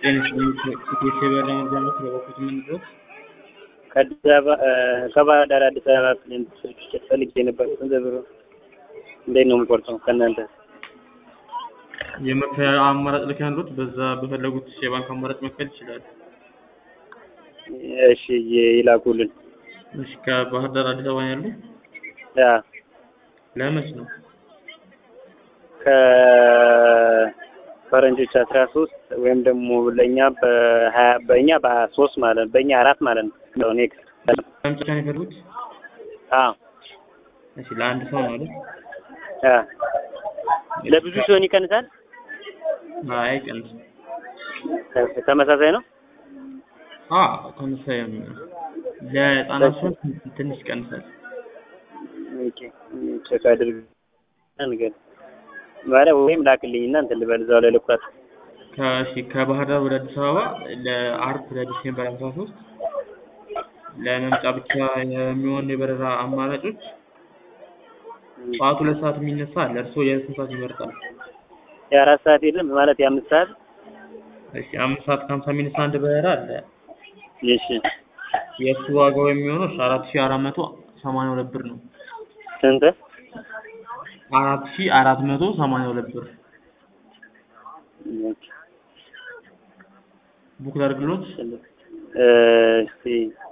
ጤና የበራ መርጃነት ለበኩት የምንድረው ከአዲስ አበባ ከባህር ዳር አዲስ አበባ ፕሌን ፈልጌ ነበር። ስንት ብር እንዴት ነው የምቆርጠው ከእናንተ? የመክፈያ አማራጭ ልክ ያሉት በዛ በፈለጉት የባንክ አማራጭ መክፈል ይችላሉ። እሺ ይላኩልን። እሺ ከባህር ዳር አዲስ አበባ ያሉ ያ ለመች ነው? ከፈረንጆች አስራ ሶስት ወይም ደግሞ ለእኛ በሀያ በእኛ በሀያ ሶስት ማለት በእኛ አራት ማለት ነው። ኔክስት መምጫ ነው የፈለጉት? አዎ እሺ ለአንድ ሰው ነው አይደል? ያ ለብዙ ሲሆን ይቀንሳል። አይ ቀንስ ተመሳሳይ ነው። አ ተመሳሳይ ነው። ለህፃናት ሲሆን ትንሽ ይቀንሳል። ኦኬ ቼክ አድርግ ነገር ማለት ወይም ላክልኝና እንትን ልበል እዛው ላይ ልኩራት። ከእሺ ከባህር ዳር ወደ አዲስ አበባ ለአርብ ለዲሴምበር 13 ለመምጫ ብቻ የሚሆን የበረራ አማራጮች ጠዋት ሁለት ሰዓት የሚነሳ አለ። እርስዎ የስንት ሰዓት ይመርጣሉ? የአራት ሰዓት የለም ማለት የአምስት ሰዓት እሺ አምስት ሰዓት ከሀምሳ የሚነሳ አንድ በረራ አለ። እሺ የእሱ ዋጋው የሚሆነው አራት ሺህ አራት መቶ ሰማንያ ሁለት ብር ነው። ስንት? አራት ሺህ አራት መቶ ሰማንያ ሁለት ብር ቡክ ላድርግሎት? እስቲ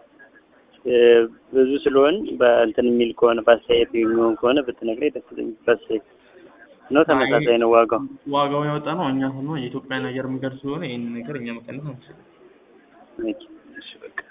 ብዙ ስለሆን በእንትን የሚል ከሆነ በአስተያየት የሚሆን ከሆነ ብትነግረኝ ደስ ይለኛል። በአስተያየት ነው ተመሳሳይ ነው ዋጋው? ዋጋው ያወጣ ነው እኛ ሆኖ የኢትዮጵያን አየር መንገድ ስለሆነ ይህን ነገር እኛ መቀነስ አንችልም። እሺ በቃ